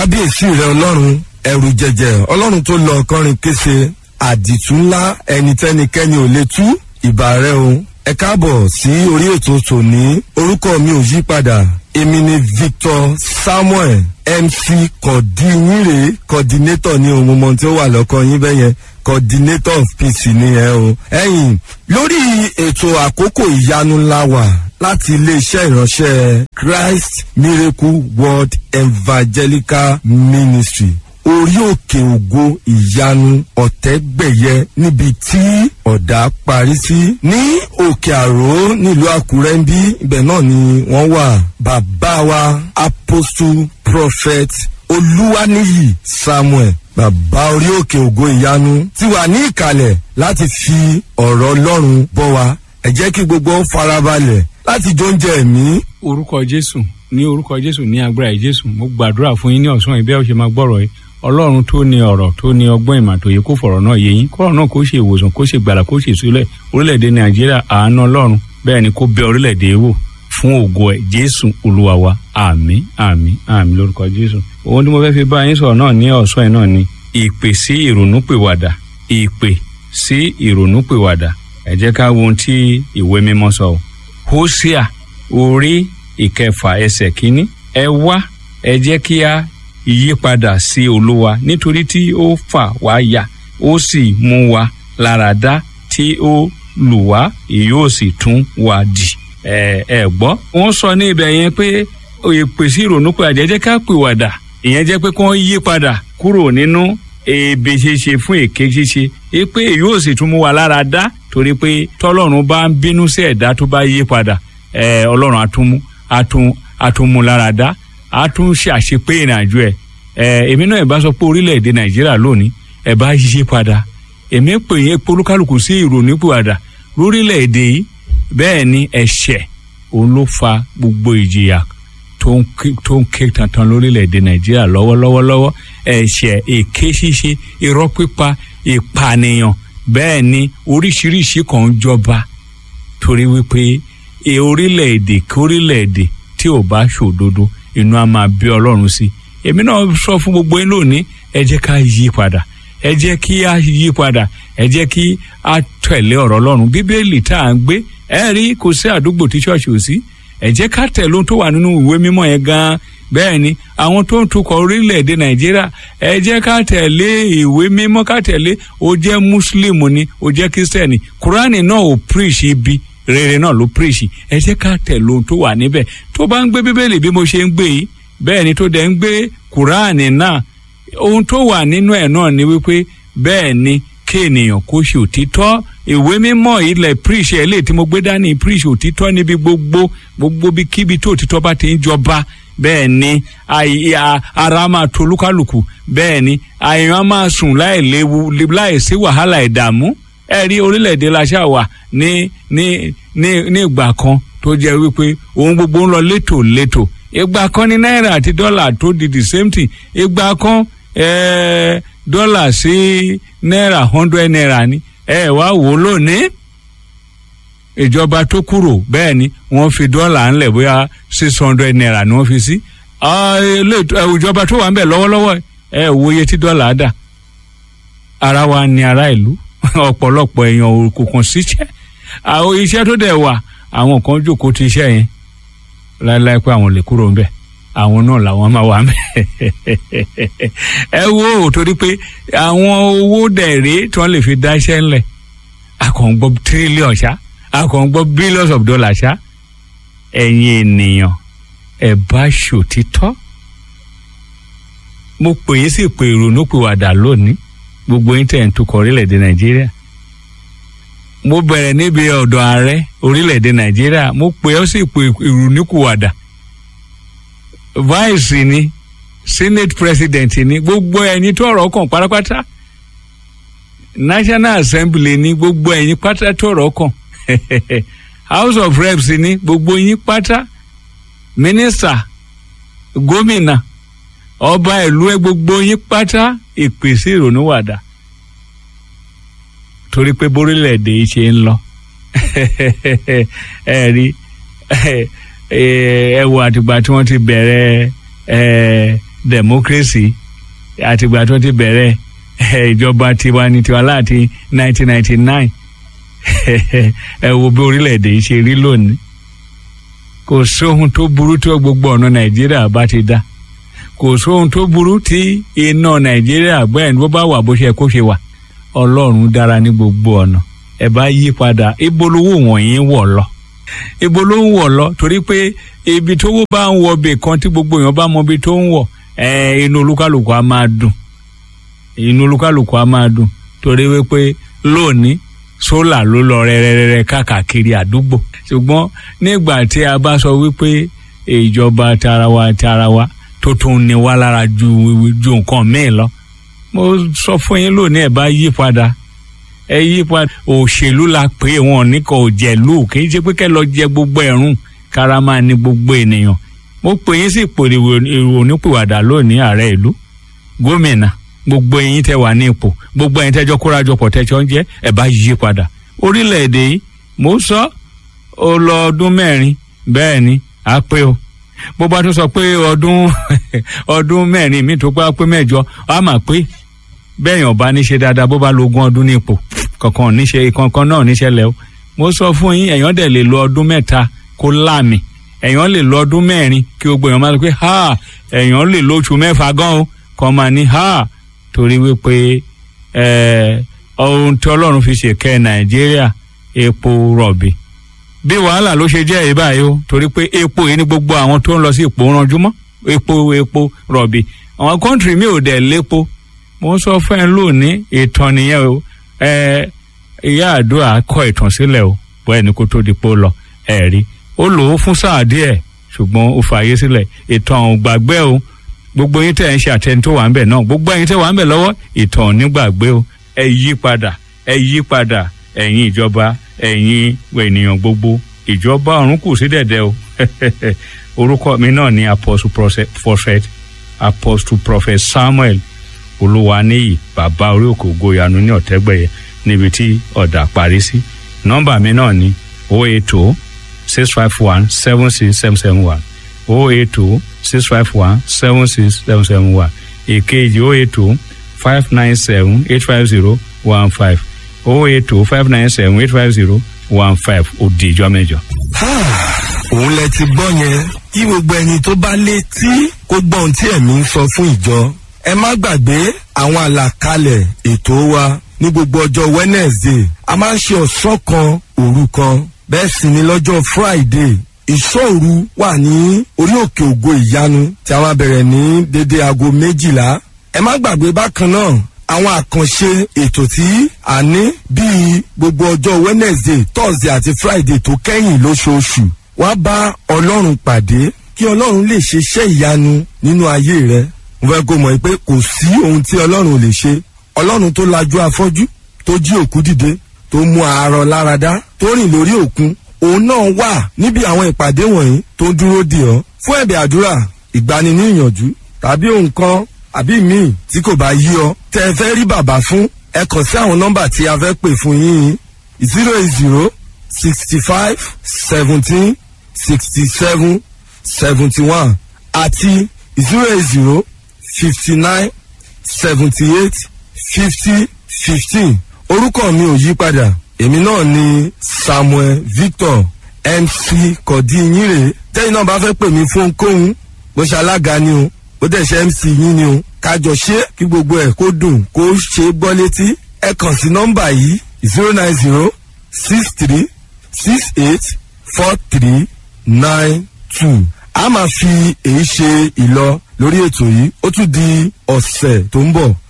kábíyèsí rẹ ọlọ́run ẹrù jẹjẹ ọlọ́run tó lọ ọkọrin kése àdìtú ńlá ẹni tẹ́nikẹ́ni ò lè tú ìbà rẹ o ẹ káàbọ̀ sí orí ètò tòní orúkọ mi ò yí padà èmi ni victor samuel mc kọ̀dínyìnrè coordinator ní ohun mọ̀ tí ó wà lọ́kọ yín bẹ́yẹn coordinator of peace ni ẹ o. ẹ̀yin lórí ètò àkókò ìyanu ńlá wà láti iléeṣẹ́ ìránṣẹ́ christ miracle world evangelical ministry orí òkè ògo ìyanu ọ̀tẹ́gbẹ̀yẹ níbi tí ọ̀dà parí sí ní òkè àró nílùú àkúrẹ́ ń bí ibẹ̀ náà ni wọ́n wà bàbá wa apostle prophet olúwaníyì samuel bàbá orí òkè ògo ìyanu ti wà ní ìkàlẹ̀ láti fi ọ̀rọ̀ ọlọ́run bọ́ wa ẹ jẹ́ kí gbogbo farabalẹ̀ láti jó oúnjẹ ẹ̀mí. orúkọ jésù ní orúkọ jésù ní agbára jésù mo gbàdúrà fún yín ní ọ̀sán ìbẹ́ ọ̀ṣẹ́ máa gbọ́rọ̀ yìí ọlọ́run tó ní ọ̀rọ̀ tó ní ọgbọ́n ìmọ̀ àtòyè kó fọ̀rọ̀ náà yé yín kọ́rọ̀ náà kó ṣe ìwòsàn kó ṣe gbàlà kó ṣe ìsúlẹ̀ orílẹ̀-èdè nàìjíríà àánú ọlọ́run bẹ́ẹ̀ ni kó bẹ orílẹ̀-èdè wò fún ògo ẹ̀ jésù olúwa wa àmín àmín àmín lórúkọ jésù. ohun tí mo fẹ́ fi bá yín sọ̀rọ̀ náà ní ọ̀sán yìí náà ni ìpè sí ìrònúpìwàdà ìpè sí ìrònúpìwàdà ẹ jẹ́ ká wo ohun tí ìwé mímọ́ sọ hósíà orí ìkẹfà ẹsẹ̀ kínní ẹ wá ẹ jẹ́ kí a yípadà sí olúwa nítorí tí ó fà wá yà ó sì mú wa lára dá tí ó lù wá yóò sì tún wá dì ẹ ẹ gbọ́. wọ́n sọ ní ibẹ̀ yẹn pé ìpèsè ìrònú pé àjẹjẹ́ ká pìwàdà ìyẹn jẹ́ pé kí wọ́n yí padà kúrò nínú èébè ṣíṣe fún èké ṣíṣe é pé yóò sì tún mú wa lára dá torí pé tọ́lọ́run bá ń bínú sí ẹ̀dá tó bá yí padà ẹ ọlọ́run àtúnmú àtún àtúnmú lára dá a tún ṣe àṣepé ìrìnàjò ẹ ẹ èmi náà ìbá sọ pé orílẹ̀-èdè nàìjíríà lónìí ẹ bá yí padà èmi pè yín polúkálùkù sí ìrònípìwàdà lórílẹ̀-èdè yìí bẹ́ẹ̀ ni ẹ̀ṣẹ̀ òun ló fa gbogbo ìjìyà tó ń ké tantan lórílẹ̀-èdè nàìjíríà lọ́wọ́lọ́wọ́lọ́wọ́ ẹ̀ṣẹ̀ èké ṣíṣe irọ́ pípa ìpànìyàn bẹ́ẹ̀ ni oríṣiríṣi kan ń jọba torí wípé orílẹ̀-èdè kórílẹ̀-èdè tí ò bá ṣòdodo inú a máa bí ọlọ́run sí èmi náà sọ fún gbogbo yín lónìí ẹ jẹ́ ká yí padà ẹ jẹ́ kí a yí padà ẹ jẹ́ kí a tẹ̀lé ọ̀rọ̀ ọlọ́run bíbélì tá à ń gbé ẹ rí kò sí àdúgbò tí ṣọ́ọ̀ṣì ò sí ẹ jẹ́ ká tẹ̀lé ohun tó wà nínú ìwé mímọ́ yẹn gan-an bẹ́ẹ̀ ni àwọn tó ń tukọ̀ orílẹ̀-èdè nàìjíríà ẹ jẹ́ ká tẹ̀lé ìwé mímọ́ ká tẹ̀lé o jẹ́ mùsùlùmù ni o jẹ́ kírísítẹ̀nì kúránì náà ò píríṣì ibi rere náà ló píríṣì ẹ jẹ́ ká tẹ̀lé ohun tó wà níbẹ̀ tó bá ń gbé bíbélì bí mo ṣe ń gbé yìí bẹ́ẹ̀ ni tó dẹ̀ ń gbé kúránì náà ohun tó wà nínú ẹ̀ náà ni wípé bẹ́ẹ̀ ni kí ènìyàn kó ṣe òtítọ́ ìwé mímọ́ ilẹ̀ píríṣì ẹ̀ lè tí mo gbé dání píríṣì òtítọ́ níbi gbogbo gbogbo bí kíbi tó òtítọ́ bá ti ń jọba bẹ́ẹ̀ ni ara máa to olúkálùkù bẹ́ẹ̀ ni àyàn máa sùn láì léwu láì sí wàhálà ìdààmú ẹ rí orílẹ̀-èdè la ṣáà wà ní ní ní ní ìgbà kan tó jẹ́ wípé ohun gbogbo ń lọ létò létò ìgbà kan ní náírà àti dọ́là tó di the same thing ìgbà kan eh, dọ́là sí náírà hundred naira ni ẹ wá wò ó lónìí ìjọba tó kúrò bẹ́ẹ̀ ni wọ́n fi dọ́là ńlẹ̀ bóyá six hundred naira ni wọ́n fi sí ìjọba tó wà ń bẹ̀ lọ́wọ́lọ́wọ́ ẹ wo iye tí dọ́là dà ara wa ni ara ìlú ọ̀pọ̀lọpọ̀ èèyàn kò kàn síṣẹ́ àwọn iṣẹ́ tó dẹ̀ wà àwọn kan jókòó ti iṣẹ́ yẹn láéláé pé àwọn lè kúrò ń bẹ̀ àwọn náà làwọn máa wà ń bẹ̀ ẹ wo torí pé àwọn owó dẹ̀rẹ́ tí wọ́n lè fi dá iṣẹ́ ńlẹ̀ àkàngbọ́ tírílíọ̀n ṣá àkàngbọ́ billions of dollars ṣá ẹ̀yin ènìyàn ẹ̀ bá ṣòtítọ́ mo pè yín sí pé ìrònú pìwàdà lónìí gbogbo yín tẹ̀ ń tukọ̀ orílẹ̀-èdè nàìjíríà mo bẹ̀rẹ̀ níbi ọ̀dọ̀ ààrẹ orílẹ̀-èdè nàìjíríà mo pè ọ́ sí pé ìrònúkúwàdà vice ni senate president ni gbogbo ẹ̀yin tó ọ̀rọ̀ kàn pátápátá national assembly ni gbogbo ẹ̀yin pátá tó ọ̀rọ̀ kàn house of reps ni gbogbo yín pátá minister gómìnà ọba ìlú ẹ gbogbo yín pátá ìpèsè ìrònú wàdà torí pé bórílẹ̀-èdè yìí ṣe ń lọ ẹ rí ẹ wò àtìgbà tí wọ́n ti bẹ̀rẹ̀ democracy àtìgbà tó ti bẹ̀rẹ̀ ìjọba tiwa ní tiwa láti 1999 ẹ wo bí orílẹ̀-èdè yìí ṣe rí lónìí kò sóhun tó burú tó gbogbo ọ̀nà nàìjíríà bá ti dá kò sóhun tó burú tí iná nàìjíríà bẹ́ẹ̀ ni bó bá wà bó ṣe kó ṣe wà ọlọ́run dára ní gbogbo ọ̀nà ẹ bá yí padà ibo lówó wọ̀nyí wọ̀ lọ ibo ló ń wọ̀ lọ torí pé ibi tówó bá ń wọ bè kan tí gbogbo èèyàn bá mọ ibi tó ń wọ̀ ẹ inú olúkálùkù á máa dùn inú olúkálùkù á máa dùn torí wípé lónìí sólà ló lọ rẹrẹrẹrẹ káàkiri àdúgbò ṣùgbọ́n nígbà tí a bá sọ wípé ìjọba tarawa tarawa tó tún ní wá lára ju ju nǹkan míì lọ mo sọ fún yín lónìí ẹ bá yí padà ẹ yí padà òṣèlú la pé wọn ní kò jẹ̀lú kì í ṣe pé kẹ́ lọ jẹ gbogbo ẹ̀rùn kára máa ní gbogbo ènìyàn mo pè yín sí ipò onípìwàdà lónìí ààrẹ ìlú gómìnà gbogbo ẹ̀yin tẹ́ wà ní ipò gbogbo ẹ̀yin tẹ́jọ́ kórajọpọ̀ tẹ́jọ́ ń jẹ́ ẹ bá yí padà orílẹ̀-èdè yìí mo sọ ó lọ ọdún mẹ́rin bẹ́ẹ̀ ni á pé o bó bá tún sọ pé ọdún ọdún mẹ́rin mi tó pé mẹ́jọ á mà pé bẹ́ẹ̀ yàn bá ní ṣe dáadáa bó bá lo ogún ọdún ní ipò kankan níṣe kankan náà níṣẹlẹ̀ o mo sọ fún yín èèyàn dẹ̀ lè lo ọdún mẹ́ta kó láàmì èèyàn lè lo ọdún mẹ́rin kí gbogbo èèyàn máa sọ pé ha èèyàn lè lo oṣù mẹ́fà gan o kàn máa ní ha torí wípé ohun tí ọlọ́run fi ṣèkẹ́ nàìjíríà epo rọ̀bì bí wàhálà ló ṣe jẹ́ ìbáyìí o torí pé epo yìí ni gbogbo àwọn tó ń lọ sí ipò ranjúmọ́ epo epo rọ̀bì àwọn kọ́ńtìrì mi ò dẹ̀ lépo mo sọ fún ẹ lónìí ìtàn nìyẹn o ẹ ìyá àdúrà kọ ìtàn sílẹ̀ o bọ́ ẹni kó tó di pé ó lọ ẹ rí ó lò ó fún sáà díẹ̀ ṣùgbọ́n ó fààyè sílẹ̀ ìtàn ò gbàgbé o gbogbo yín tẹ̀ ń ṣe àtẹni tó wà ń bẹ̀ náà gbogbo ẹ̀yin tẹ̀ wà ń bẹ̀ lọ́wọ́ ìtàn ò ní gbàgbé o ẹ yí padà ẹ yí padà ẹ̀yin ìjọba ẹ̀yin ènìyàn gbogbo ìjọba ọ̀run kù sí dẹ̀dẹ̀ o orúkọ mi náà ni apostle prophet apostle prophet samuel olúwaníyì bàbá orí òkè ògoyanu ní ọ̀tẹ́gbẹ̀yẹ níbi tí ọ̀dà parí sí nọ́mbà mi náà ni o eight o six five one seven six seven seven one o eight o six five one seven six seven seven one èkejì o eight o five nine seven eight five zero one five o eight o five nine seven eight five zero one five òdì ìjọ mẹ́jọ. òun lẹ ti gbọ́ yẹn kí gbogbo ẹni tó bá létí kó gbọ́ ohun tí ẹ̀mí ń sọ fún ìjọ ẹ má gbàgbé àwọn àlàkalẹ̀ ètò wa ní gbogbo ọjọ́ wednesday a máa ń ṣe ọ̀sán kan òru kan bẹ́ẹ̀ sì ni lọ́jọ́ friday ìṣòru wà ní orí òkè ògo ìyanu tí a máa bẹ̀rẹ̀ ní dédé aago méjìlá ẹ má gbàgbé bákan náà àwọn àkànṣe ètò tí a ní bíi gbogbo ọjọ́ wednesday thursday àti friday tó kẹ́yìn lóṣooṣù wá bá ọlọ́run pàdé kí ọlọ́run lè ṣe iṣẹ́ ìyanu nínú ayé rẹ mo fẹ́ kó mọ̀ pé kò sí ohun tí ọlọ́run lè ṣe ọlọ́run tó lajú afọ́jú tó jí òkú dìde tó mú àárọ̀ láradá tó rìn lórí òkun òun náà wà níbi àwọn ìpàdé wọ̀nyí tó ń dúró dè ọ́ fún ẹ̀bẹ̀ àdúrà ìgbani ní ìyànjú tàbí nǹkan àbí míì tí kò bá yí ọ tẹ ẹ fẹ́ rí bàbá fún ẹ kàn sí àwọn nọ́mbà tí a fẹ́ pè fún yín zero eight zero sixty five seventeen sixty seven seventy one àti zero eight zero fifty nine seventy eight fifty fifteen orúkọ mi ò yí padà èmi náà ni samuel victor mc kọ̀dínyìnrè tẹ́yìn náà bá fẹ́ pè mí fún ohunkóhun bó ṣe alága ni o bó dẹ̀ ṣe mc yín ni o kájọ ṣe kí gbogbo ẹ̀ kó dùn kó ṣe é gbọ́ létí ẹ kàn sí nọ́mbà yìí zero nine zero six three six eight four three nine two a máa fi èyí ṣe ìlọ lórí ètò yìí ó tún di ọ̀sẹ̀ tó ń bọ̀